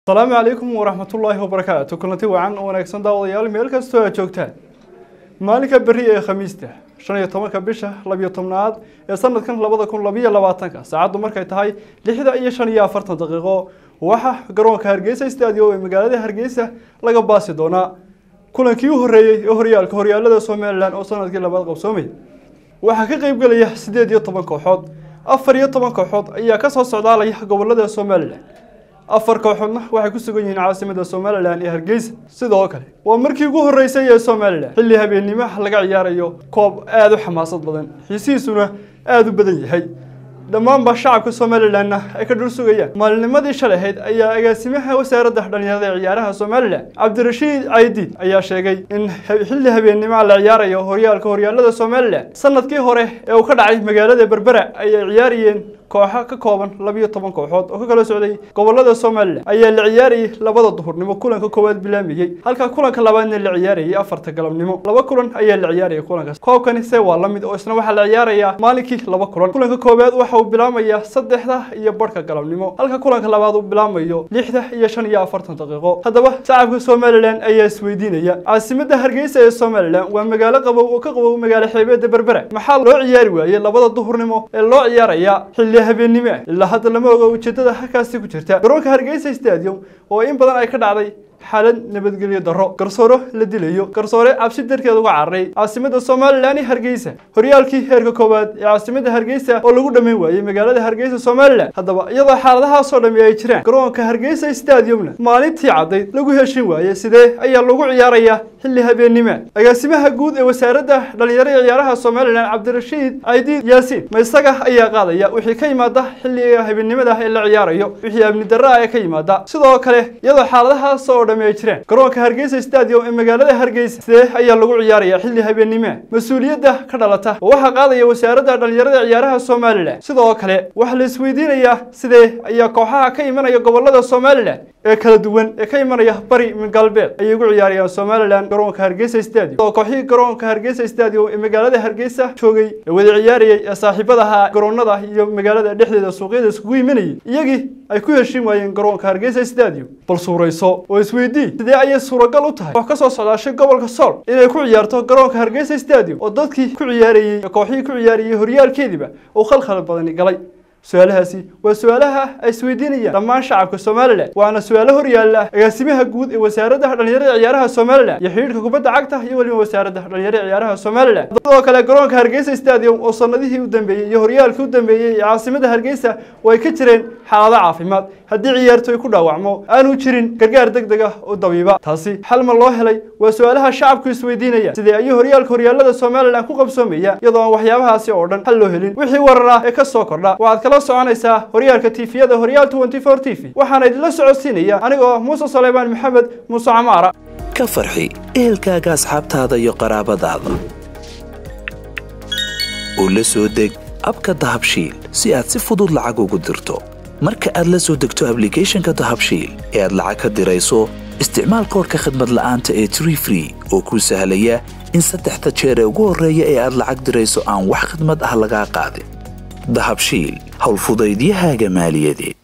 asalaamu calaykum waraxmatullaahi wabarakaatu kulanti wacan oo wanaagsan daawadayaal meel kastoo aad joogtaan maalinka berri ee khamiista shan iyo tobanka bisha labiyo tobnaad ee sanadkan labada kun labiyo labaatanka saacaddu markay tahay lixda iyo shan iyo afartan daqiiqo waxaa garoonka hargeysa stadium ee magaalada hargeysa laga baasi doonaa kulankii u horreeyey ee horyaalka horyaalada somalilan oo sanadkii labaad qabsoomay waxaa ka qeybgelaya siddeed iyo toban kooxood afar iyo toban kooxood ayaa kasoo socdaalaya gobolada somalilan afar kooxoodna waxay ku sugan yihiin caasimada somalilan ee hargeysa sidoo kale waa markii ugu horreysay ee somalilan xilli habeenimaha laga ciyaarayo koob aada u xamaasad badan xiisihiisuna aada u badan yahay dhammaanba shacabka somalilanna ay ka dhul sugayaan maalinimadii shalay ahayd ayaa agaasimaha wasaaradda dhalinyarada ee ciyaaraha somalilan cabdirashiid caydiid ayaa sheegay in xilli habeenimaha la ciyaarayo horyaalka horyaalada somalilan sanadkii hore ee uu ka dhacay magaalada berbera ayay ciyaarayeen kooxo ka kooban labiyo toban kooxood oo ka kala socday gobolada somalilan ayaa la ciyaarayay labada duhurnimo kulanka koowaad bilaamayey halka kulanka labaadna la ciyaarayay afarta galabnimo laba kulan ayaa la ciyaarayay kulankaas koobkani se waa la mid oo isna waxaa la ciyaarayaa maalinkii laba kulan kulanka koowaad waxa uu bilaamayaa saddexda iyo barhka galabnimo halka kulanka labaad uu bilaamayo lixda iyo shan iyo afartan daqiiqo haddaba shacabka somalilan ayaa isweydiinaya caasimada hargeysa ee somalilan waa magaalo qabow oo ka qabow magaalo xeebeeda berbera maxaa loo ciyaari waayey labada duhurnimo ee loo ciyaaraya xilli habeennimo ah ilaa hadda lama oga ujeedada halkaasi ku jirta garoonka hargeysa stadium oo in badan ay ka dhacday xaalad nabadgelyo darro garsooro la dilayo garsoore cabsi darteed uga cararay caasimada somalilan ee hargeysa horyaalkii heerka koowaad ee caasimada hargeysa oo lagu dhammayn waayey magaalada hargeysa somalilan haddaba iyadoo xaaladahaasoo dhammi ay jiraan garoonka hargeysa stadiumna maalintii caddayd lagu heshin waayey sidee ayaa lagu ciyaarayaa xilli habeennimo agaasimaha guud ee wasaaradda dhalinyaro ee ciyaaraha somalilan cabdirashiid caydiid yaasiin ma isaga ayaa qaadaya wixii ka yimaada xilliga habeennimada ee la ciyaarayo wixii amni darro ah ee ka yimaada sidoo kale iyadoo xaaladahaas oo dhammi ay jiraan garoonka hargeysa stadium ee magaalada hargeysa sidee ayaa lagu ciyaaraya xilli habeennimo mas-uuliyadda ka dhalata oo waxaa qaadaya wasaaradda dhalinyarada ciyaaraha somalilan sidoo kale waxaa la isweydiinayaa sidee ayaa kooxaha ka imanaya gobolada somalilan ee kala duwan ee ka imanaya bari min galbeed ayay ugu ciyaarayaan somalilan garoonka hargeysa stadium oo kooxihii garoonka hargeysa stadium ee magaalada hargeysa joogay ee wada ciyaarayay ee saaxiibadaha garoonada iyo magaalada dhexdeeda suuqyada iskugu imanayay iyagii ay ku heshin waayeen garoonka hargeysa stadium bal suurayso oo isweydii sidee ayay suuragal u tahay wax ka soo socdaashay gobolka sool inay ku ciyaarto garoonka hargeysa stadium oo dadkii ku ciyaarayey ee kooxihii ku ciyaarayay horyaalkeediiba uu khalkhal badani galay su-aalahaasi waa su-aalaha ay isweydiinayaan dhammaan shacabka somalilan waana su-aalo horyaala agaasimaha guud ee wasaaradda dhalinyarada ciyaaraha somalilan iyo xidhiidhka kubadda cagta iyo weliba wasaaradda dhalinyarada ciyaaraha somalilan sidoo kale garoonka hargeysa stadium oo sanadihii u dambeeyey iyo horyaalkii u dambeeyey ee caasimada hargeysa oo ay ka jireen xaalado caafimaad haddii ciyaartoy ku dhaawacmo aanu jirin gargaar deg deg ah oo dabiiba taasi xal ma loo helay waa su-aalaha shacabku isweydiinayaan sidee ayuu horyaalka horyaalada somalilan ku qabsoomaya iyadoo aan waxyaabahaasi oo dhan xal loo helin wixii warar ah ee ka soo kordha waxaad kala soconaysaa horyaalka tifiyada horyaal twenty four t v waxaana idinla socodsiinaya anigoo muuse saleymaan maxamed muuse camaara ka farxi ehelkaaga asxaabtaada iyo qaraabadaada oo la soo deg abka dahabshiil si aad si fudud lacag ugu dirto marka aad la soo degto ablicathonka dahabshiil ee aad lacag ka dirayso isticmaal koorka khadmad la'aanta ee tree free oo kuu sahlaya in saddexda jeer ee ugu horreeya ee aad lacag dirayso aan wax khadmad ah lagaa qaadin dahabshiil howlfudaydiyahaaga maaliyadeed